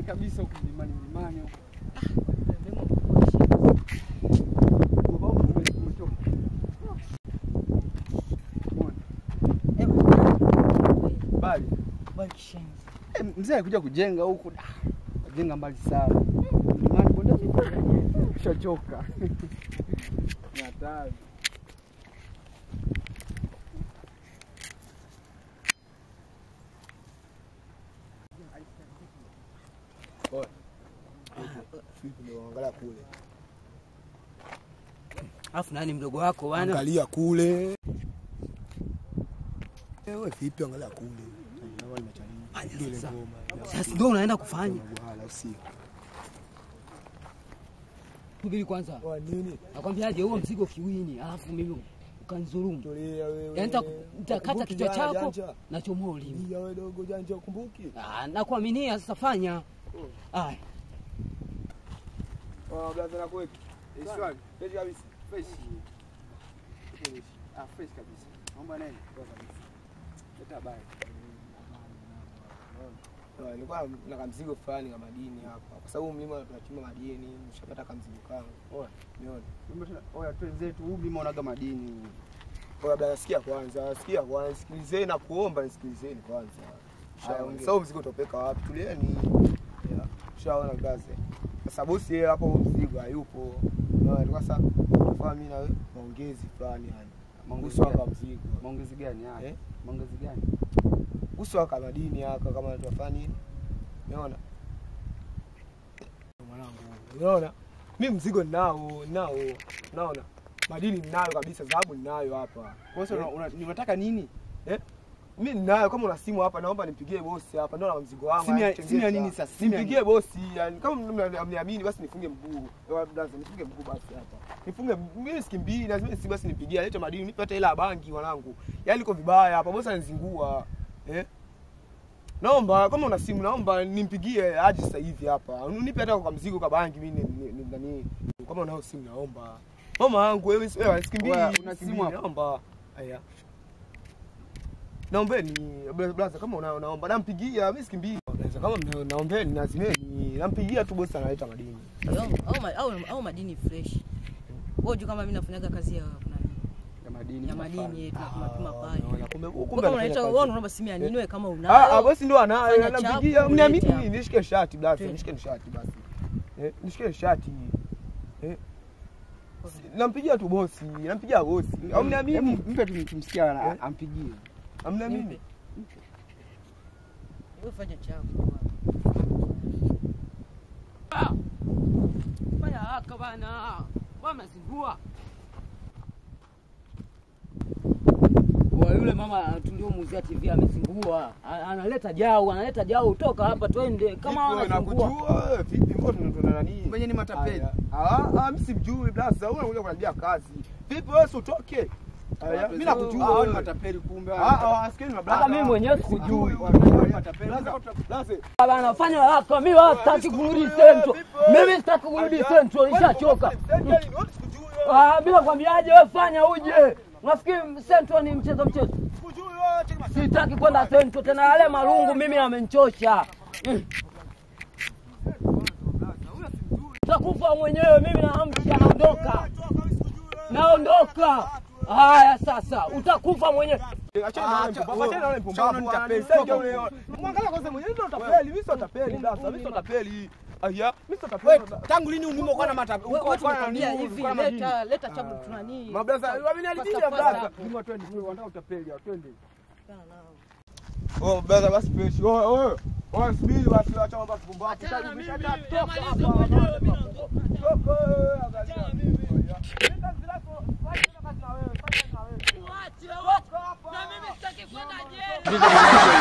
kabisa huku mlimani mlimani huku. Mlima mkubwa shida. Baba huku ume- umetoka. Umeona? Eh, Bali. bali kishenzi. Eh, mzee alikuja kujenga huku. da, Kajenga mbali sana. Mlimani bonde ushachoka. Ni hatari. Angalia kule, Alafu nani mdogo wako bwana? angalia kule. Wewe vipi? Angalia kule. Ndio ile sasa. ngoma. Sasa ndio unaenda kufanya. Bwana usiku. Subiri kwanza. Kwa nini? Nakwambiaje huo mzigo kiwini, alafu mimi ukanidhulumu. Tulia wewe. Yaani nita- nitakata Ukumbuki kichwa jana chako janja? na chomoa ulimi. Tulia wewe dogo janja ukumbuki? Ah, nakuaminia sasa fanya. Aya. Ah, blaza na kuweki. Swali. Fresh kabisa. Fresh. Ah, fresh kabisa. Mambo nini? Poa kabisa. Leta habari. Ah, Nilikuwa na kamzigo fulani ka madini hapa. Kwa sababu mlima tunachimba madini, nishapata kamzigo kangu. Oya. Umeona? Mambo tena. Oya, twenzetu huu mlima unaga madini. Kwa blaza sikia kwanza, sikia kwanza, sikilizeni na kuomba nisikilizeni kwanza. Haya, Haya, ongea. Sasa mzigo utopeka wapi? Tulieni. Yeah. Ushaona blaza. Sasa bosi yeye hapo mzigo hayupo. Unaona? Kwa sasa tunafanya mimi na wewe maongezi fulani yani. Maongezi Kuhusu gani? aka mzigo. Maongezi gani haya? Eh? Maongezi gani? Kuhusu aka madini aka kama tunafanya nini? Unaona? Mwanangu, unaona? Mimi mzigo ninao, ninao. Unaona? Madini ninayo kabisa, dhahabu ninayo hapa. Kwa hiyo una- una- unataka nini? Mimi ninayo, kama una simu hapa, naomba nimpigie bosi hapa, ndio na mzigo wangu. Simu ya- yani, simu ya tengeza. nini sasa? Simu ya Nimpigie bosi, yani kama mna- mniamini basi nifunge mguu. Ewa blaza, nifunge mguu basi hapa. Nifunge mguu, mimi sikimbii, lazima si basi nipigie, alete madini, nipe hata hela ya banki wanangu. Yaani iko vibaya hapa, bosi anizingua. Eh? Naomba kama una simu naomba nimpigie aje sasa hivi hapa. Unipe hata kwa mzigo kwa banki mimi ni- ni- nani. Kama unao simu naomba. Mama yangu wewe wewe sikimbii. Wewe, una sikimbii, simu hapa? Naomba. Aya. Naombeni bla- blaza kama una- unaomba nampigia mimi sikimbii. Blaza kama mna- naombeni nazimeni nampigia tu bosi analeta madini. Au, au, ma- au, au madini fresh. Wewe unajua kama mimi nafanyaga kazi ya nani? Ya madini. Ya madini yetu tunapima pale. Unaona, kumbe kumbe Kumbe kama anafanya unaita kazi. wewe unaomba simu ya nini wewe kama Ah, ah, unayo? bosi ndo anayo Fanya nampigia. chapu, Mniamini ulete mimi nishike shati blaza, Twende. nishike shati basi. Eh, nishike shati. Eh. Nampigia tu bosi, nampigia bosi. Au mniamini? Hebu mpe tu tumsikia ana- Eh? ampigie. Amniamini? Mpe. Wewe fanya chako. Fanya haraka bana. Wewe mnazingua. Wa yule mama tuliomuuzia TV amezingua. A- Analeta jau, analeta jau toka hapa twende kama Vipi wewe, anazingua. nakujua wewe, vipi mbona tunatona nani? Mwenye ni matapeli. Aya. Ah, ah, mimi simjui blaza, wewe unakuja kuniambia kazi. Vipi wewe si utoke? Aya, mimi nakujua Hao ni wewe. matapeli kumbe. Ah, ah, sikieni na blaza. Hata mimi mwenyewe sikujui. Blaza, blaza. Bana fanya haraka, mimi wala sitaki kurudi Central. Mimi sitaki kurudi Central, nishachoka. Ah, bila kwambiaje wewe fanya uje. Nafikiri Central ni mchezo mchezo. Sitaki kwenda Central tena, yale marungu mimi amenichosha. Mm. Utakufa mwenyewe, mimi naamsha, naondoka, naondoka. Haya sasa, utakufa mwenyewe. Achana na wale mpumbavu, achana na wale mpumbavu, Achana na wananitapeli. tapeli. Sasa ule- Mwangalia kwanza mwenyewe ndio tapeli, mimi sio tapeli blaza, mimi sio tapeli. Aya, mimi sio tapeli. Tangu lini umimo kwa na matapeli? Wewe tunakwambia hivi, leta leta chabu tunani. Mablaza, wameniharibia Fasta, blaza. fasta. Mungu twende, wanataka utapeli, twende. Oh, blaza basi fresh. Oh, oh. Oh, subiri basi acha mambo ya kupumbavu. Achana na mimi, Toka nimaliza hapa. mwenyewe, mimi naondoka. Toka, eh, angalia. Mimi kazi zako, fanya kazi na wewe, fanya kazi na wewe. Wache, wache. Na mimi sitaki kwenda jela.